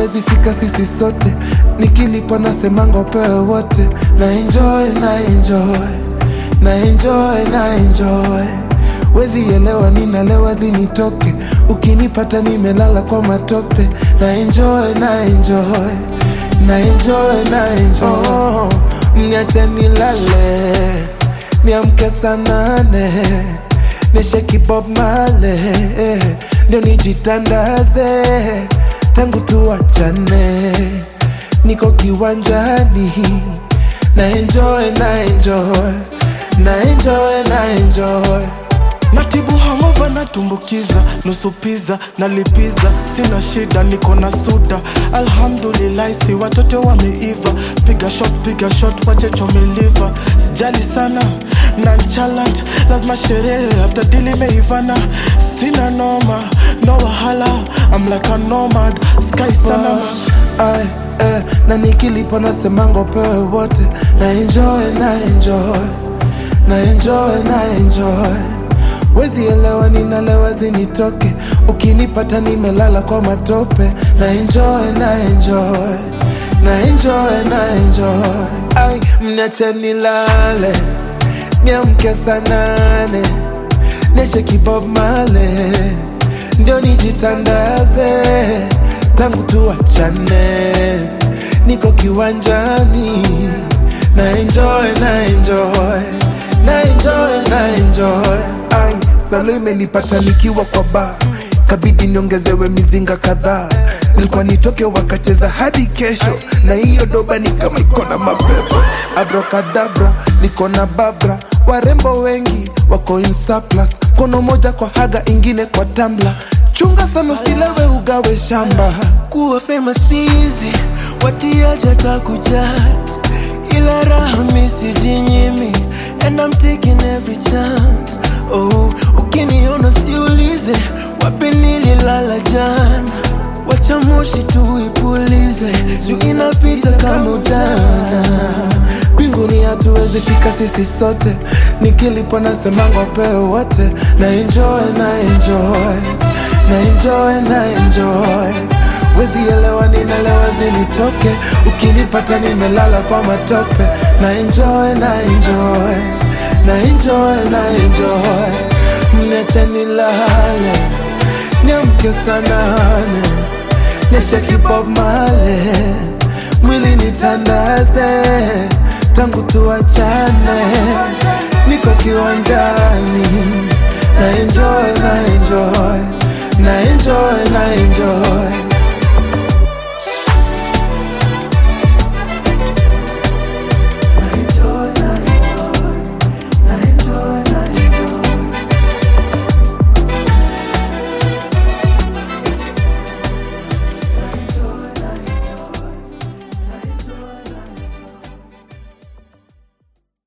hatuwezi fika sisi sote, nikilipa nasemanga upewe wote, na enjoy na enjoy na enjoy na enjoy wezi elewa ninalewa zinitoke ukinipata nimelala kwa matope na enjoy na enjoy na enjoy na enjoy oh, niache nilale niamke saa nane nisheki Bob Marley ndio nijitandaze tangu tuachane niko kiwanjani na enjoy na enjoy na enjoy na enjoy natibu hangova natumbukiza nusu piza nalipiza sina shida niko na suda alhamdulillahi si watoto wameiva piga shot piga shot wachechomeliva sijali sana nanchalant lazima sherehe after dili meivana sina noma no wahala I'm like a nomad sky sana Ay, eh, na nikilipa nasemanga upewe wote na enjoy na enjoy na enjoy na enjoy wezi elewa ninalewa zinitoke ukinipata nimelala kwa matope na enjoy na enjoy na enjoy na enjoy ay mniache nilale niamke saa nane neshe kibob male ndio nijitandaze tangu tuachane niko kiwanjani na enjoy na enjoy na enjoy na enjoy ai salo imenipata nikiwa kwa ba kabidi niongezewe mizinga kadhaa nilikuwa nitoke wakacheza hadi kesho na hiyo doba ni kama iko na mapepo abrokadabra niko na babra warembo wengi wako in surplus kono moja kwa haga ingine kwa tambla chunga sana usilewe ugawe shamba kuwa famous easy watiaja takujat ila raha misijinyimi and I'm taking every chance oh ukiniona siulize wapi nililala jana wacha moshi tuipulize juu inapita kama ujana mbinguni hatuwezi fika sisi sote nikilipo nasemanga upewe wote na enjoy na enjoy na enjoy na enjoy wezi elewa ninalewa zinitoke ukinipata nimelala kwa matope na enjoy na enjoy na enjoy na enjoy mniache nilale niamke saa nane nisheki Bob Marley mwili nitandaze tangu tuachane niko kiwanjani na enjoy na enjoy na enjoy na enjoy